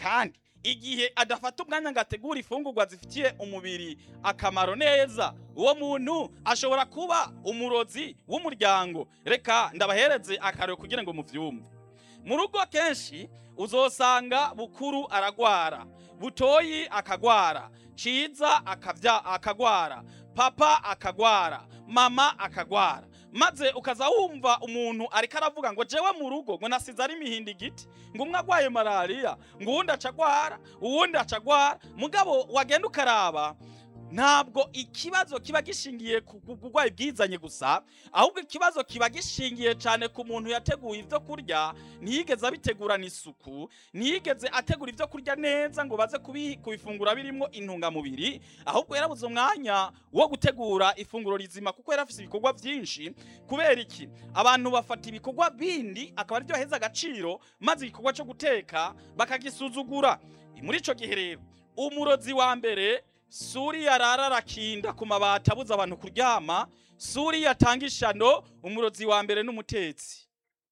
kandi igihe adafata umwanya ngo ategure ifungurwa zifitiye umubiri akamaro neza uwo muntu ashobora kuba umurozi w'umuryango reka ndabahereze akarero kugira ngo muvyumve mu rugo kenshi uzosanga bukuru aragwara butoyi akagwara ciza akavya akagwara papa akagwara mama akagwara maze ukaza wumva umuntu ariko aravuga ngo jewe mu rugo ngo nasize ari imihindi igiti ngo umwe agwaye malariya ngo uwundi acagwara uwundi acagwara mugabo wagenda ukaraba ntabwo ikibazo kiba gishingiye ku ku burwayi bwizanye gusa ahubwo ikibazo kiba gishingiye cyane ku muntu yateguye ibyo kurya ntiyigeze abitegurana isuku ntiyigeze ategura ibyo kurya neza ngo baze kubi- kubifungura birimo intungamubiri ahubwo yarabuze umwanya wo gutegura ifunguro rizima kuko yari afite ibikorwa byinshi kubera iki abantu bafata ibikorwa bindi akaba aribyo baheza agaciro maze igikorwa cyo guteka bakagisuzugura muri icyo gihe rero umurozi wa mbere suri yarara arakinda ku mabati abuza abantu kuryama suri yatanga ishano umurozi wa mbere n'umutetsi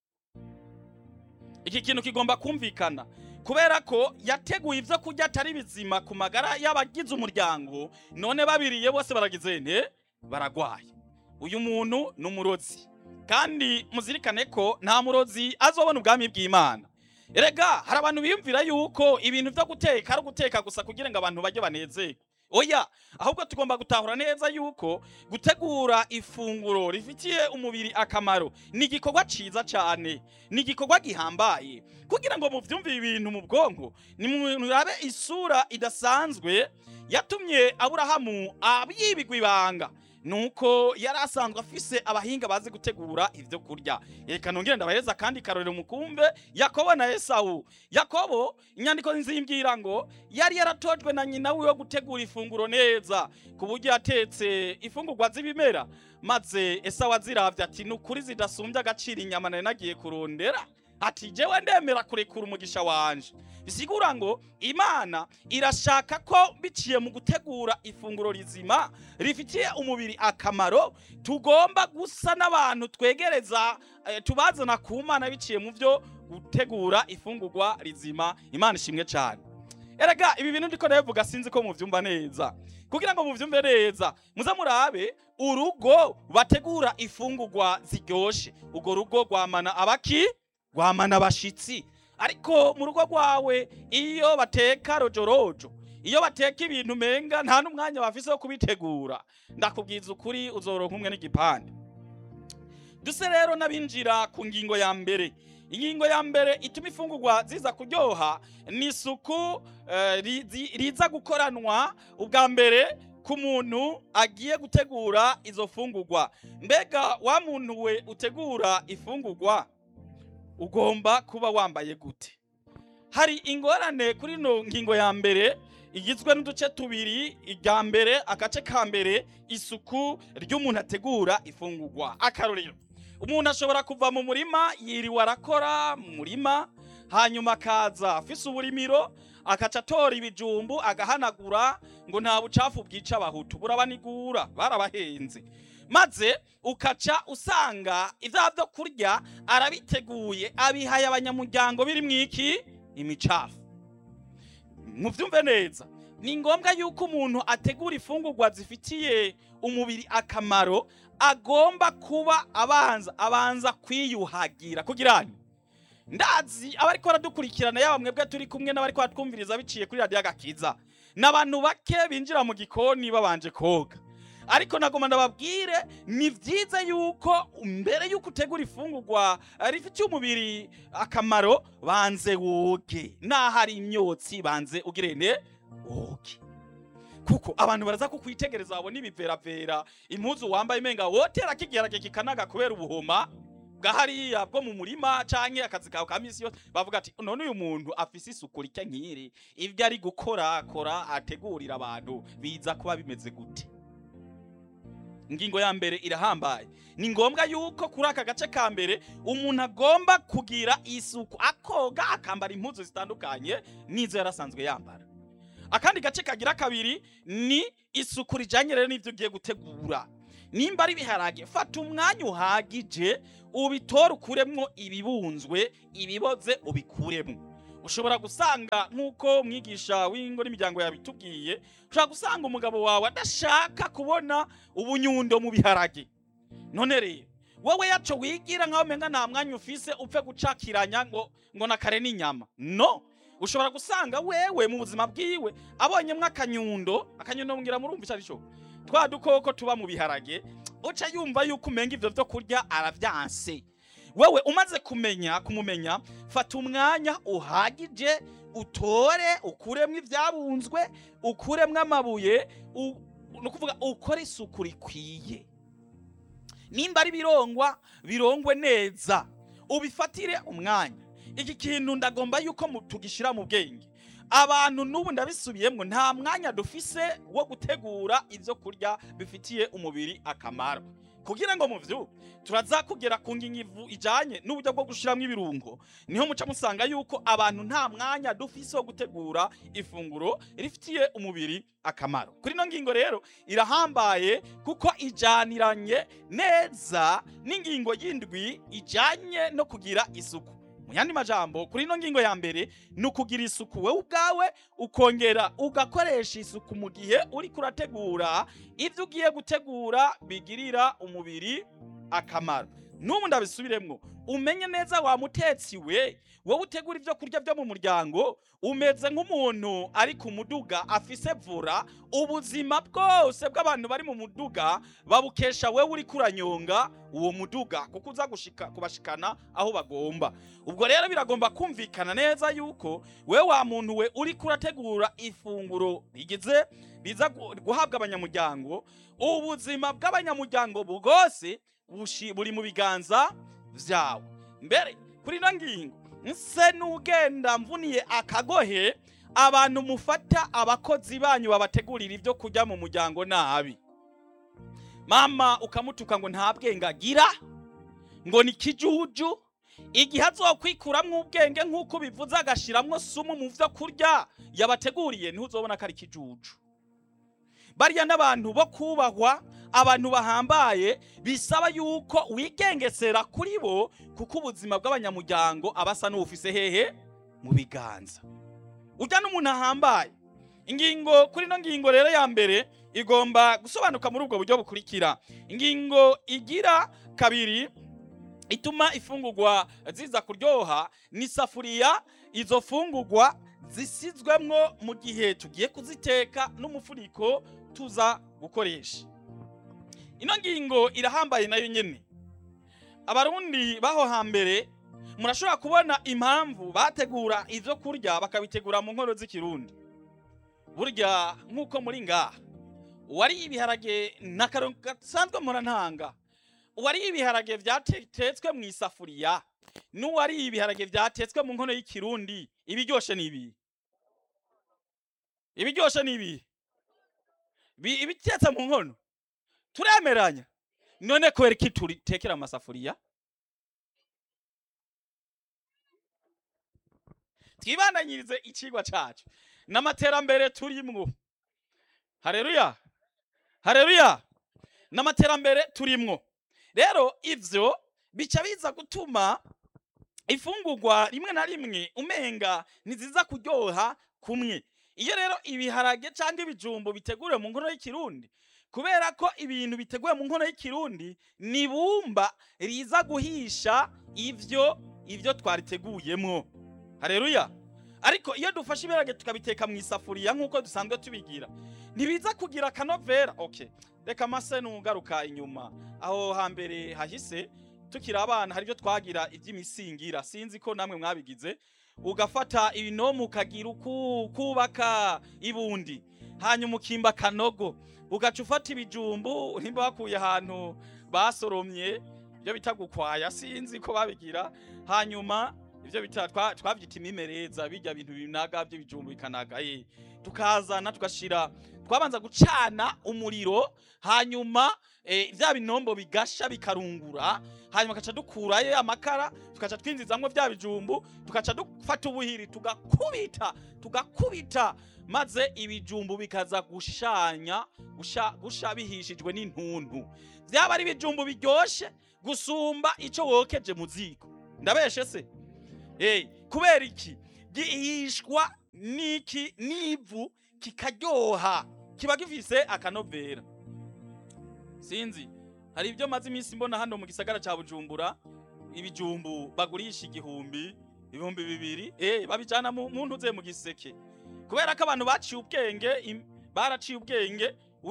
iki kintu kigomba kumvikana kubera ko yateguye ibyo kurya atari bizima ku magara y'abagize umuryango none babiriye bose baragize nte baragwaye uyu muntu ni umurozi kandi muzirikane ko nta murozi azobona ubwami bw'imana erega hari abantu biyumvira yuko ibintu byo guteka ari uguteka gusa kugira ngo abantu bajye banezerwe oya ahubwo tugomba gutahura neza yuko gutegura ifunguro rifitiye umubiri akamaro ni igikorwa ciza cyane ni igikorwa gihambaye kugira ngo muvyumve ibintu mu bwonko ni murabe isura idasanzwe yatumye aburahamu yibigwa ibanga nuko yari asanzwe afise abahinga bazi gutegura ivyo kurya reka nongere ndabahereza kandi karorero mukumve yakobo na esawu yakobo inyandiko nzimbwira ngo yari yaratojwe na nyina wiwe gutegura ifunguro neza ku buryo yatetse ifungurwa z'ibimera maze esawu aziravye ati ni ukuri zidasumbye agaciro inyama nari nagiye kurondera ati jewe ndemera kurekura umugisha wanje bisigura ngo imana irashaka ko biciye mu gutegura ifunguro rizima rifitiye umubiri akamaro tugomba gusa n'abantu twegereza eh, tubazana ku mana biciye mu byo gutegura ifungurwa rizima imana ishimwe cyane erega ibi bintu ndiko ndabivuga sinzi ko muvyumva neza kugira ngo muvyumve neza muze murabe urugo bategura ifungurwa ziryoshe urwo rugo rwamana abaki rwamana abashitsi ariko mu rugo rwawe iyo bateka rojorojo iyo bateka ibintu menga nta n'umwanya bafise wo kubitegura ndakubwiza ukuri uzoronka umwe n'igipande duse rero n'abinjira ku ngingo ya mbere ingingo ya mbere ituma ifungurwa ziza kuryoha ni isuku eh, rizi- riza gukoranwa ubwa mbere ku muntu agiye gutegura izo fungurwa mbega wa muntu we utegura ifungurwa ugomba kuba wambaye gute hari ingorane kuri ino ngingo ya mbere igizwe n'uduce tubiri irya mbere agace ka mbere isuku ry'umuntu ategura ifungurwa akarorero umuntu ashobora kuva mu murima yiriwe arakora mu murima hanyuma akaza afise uburimiro akaca atora ibijumbu agahanagura ngo nta bucafu bwica abahutu burabanigura barabahenze maze ukaca usanga ivya vyo kurya arabiteguye abihaye abanyamuryango biri mwiki imicafu muvyumve neza ni ngombwa yuko umuntu ategura ifungurwa zifitiye umubiri akamaro agomba kuba abanza abanza kwiyuhagira kugira nti ndazi abariko baradukurikirana yaba mwebwe turi kumwe n'abariko baratwumviriza biciye kuri radiyo agakiza ni abantu bake binjira mu gikoni babanje koga ariko nagoma ndababwire ni vyiza yuko mbere yuko utegura ifungurwa eh, rifitiye umubiri akamaro banze woge n'ahari imyotsi banze ugirene woge kuko abantu baraza kukwitegereza babona ibiveravera impuzu wambaye imenga wotera kigerage kikanaga kubera ubuhoma bwa hariya bwo mu murima canke akazi kawe ka misi yose bavuga ati none uyu muntu afise isuku rike nk'iri ibyo ari gukora kora ategurira abantu biza kuba bimeze gute ingingo ya mbere irahambaye ni ngombwa yuko kuri aka gace ka mbere umuntu agomba kugira isuku akoga akambara impuzu zitandukanye n'izo yarasanzwe yambara akandi gace kagira kabiri ni isuku rijanye rero n'ivyo ugiye gutegura nimba ari ibiharage fata umwanya uhagije ubitore ukuremwo ibibunzwe ibiboze ubikuremwo ushobora gusanga nk'uko mwigisha w'ingo n'imiryango yabitubwiye ushobora gusanga umugabo wawe adashaka kubona ubunyundo mu biharage none rero wowe yaco wigira nkaho umenga nta mwanya ufise upfe gucakiranya ngo ngo na kare n'inyama no ushobora gusanga wewe mu buzima bwiwe abonyemwo akanyundo akanyundo mbwira murumva ico arico twa dukoko tuba mu biharage uca yumva yuko umenga ivyo vyo kurya aravyanse wewe umaze kumenya kumumenya fata umwanya uhagije utore ukuremwo ivyabunzwe ukuremwo amabuye u- ni ukuvuga ukore isuku rikwiye nimba ari birongwa birongwe neza ubifatire umwanya iki kintu ndagomba yuko mu- tugishira mu bwenge abantu n'ubu ndabisubiyemwo nta mwanya dufise wo gutegura ivyo kurya bifitiye umubiri akamaro kugira ngo muvyuke turaza kugera ku ngingivu ijanye n'uburyo bwo gushiramwo ibirungo niho muca musanga yuko abantu nta mwanya dufise wo gutegura ifunguro rifitiye umubiri akamaro kuri ino ngingo rero irahambaye kuko ijaniranye neza n'ingingo y'indwi ijanye no kugira isuku mu yandi majambo kuri ino ngingo ya mbere ni ukugira isuku wowe ubwawe ukongera ugakoresha isuku mu gihe uriko urategura ivyo ugiye gutegura bigirira umubiri akamaro n'ubu ndabisubiremwo umenye neza wa mutetsi we wowe utegura ivyo kurya vyo mu muryango umeze nk'umuntu ari ku muduga afise vura ubuzima bwose bw'abantu bari mu muduga babukesha wewe uriko uranyonga uwo muduga kuko uza gushika kubashikana aho bagomba ubwo rero biragomba kumvikana neza yuko wewe wa muntu we uriko urategura ifunguro rigize biza gu- guhabwa abanyamuryango ubuzima bw'abanyamuryango bwose bushi- buri mu biganza vyawe mbere kuri ino ngingo nse n'ugenda mvuniye akagohe abantu mufata abakozi banyu babategurira ivyo kurya mu muryango nabi mama ukamutuka ngo nta bwenge agira ngo ni kijuju igihe azokwikuramwo ubwenge nk'uko bivuze agashiramwo sumu mu vyo kurya yabateguriye niho uzobona ko ari kijuju bariya n'abantu bo kubahwa abantu bahambaye bisaba yuko wigengesera kuri bo kuko ubuzima bw'abanyamuryango aba asa n'ubufise hehe mu biganza ujya n'umuntu ahambaye ingingo kuri ino ngingo rero ya mbere igomba gusobanuka muri ubwo buryo bukurikira ingingo igira kabiri ituma ifungurwa ziza kuryoha ni isafuriya izo fungurwa zisizwemwo mu gihe tugiye kuziteka n'umufuniko tuza gukoresha ino ngingo irahambaye nayo nyene abarundi baho hambere murashobora kubona impamvu bategura ivyo kurya bakabitegura mu nkono z'ikirundi burya nk'uko muri ngaha uwariye ibiharage n'akarongo gasanzwe murantanga uwariye ibiharage vyatetswe mu isafuriya n'uwariye ibiharage vyatetswe mu nkono y'ikirundi ibiryoshe ni ibi ibiryoshe ni ibi Bi- ibitetse mu nkono turemeranya none kubera iki turitekera mu masafuriya twibandanyirize icigwa cacu n'amaterambere turimwo hareruya hareruya n'amaterambere turimwo rero ivyo bica biza gutuma ifungurwa rimwe na rimwe umenga ntiziza kuryoha kumwe iyo rero ibiharage cyangwa ibijumbu biteguriwe mu nkono y'ikirundi kubera ko ibintu biteguye mu nkono y'ikirundi ni bumba riza guhisha ivyo ivyo twariteguyemwo hareruya ariko iyo dufashe ibiharage tukabiteka mu isafuriya nk'uko dusanzwe tubigira ntibiza kugira akanovera okay reka mase nugaruka inyuma aho hambere hahise tukiri abana hari ibyo twagira iby'imisingira sinzi ko namwe mwabigize ugafata ibinomu ukagira uku kubaka ibundi hanyuma ukimba kanogo ugaca ufata ibijumbu nimba bakuye ahantu basoromye ibyo bita gukwaya sinzi ko babigira hanyuma ibyo bita twa- twavyita imimereza bijya bintu binaga by'ibijumbu bikanaga eh tukazana tugashira twabanza gucana umuriro hanyuma eh, vya binombo bigasha bikarungura hanyuma tugaca dukurayo amakara tugaca twinjizamwo vya bijumbu tugaca dufata ubuhiri tugakubita tugakubita maze ibijumbu bikaza gushanya gusha, gusha bihishijwe n'intuntu vyaba ari ibijumbu biryoshe gusumba ico wokeje mu ziko ndabeshe se hey, kubera iki gihishwa n'iki n'ivu kikaryoha kiba gifise akanovera sinzi hari ibyo maze iminsi mbona hano mu gisagara ca bujumbura ibijumbu bagurisha igihumbi ibihumbi bibiri eh babijana mu mu ntuze mu giseke kubera ko abantu baciye ubwenge im- baraciye ubwenge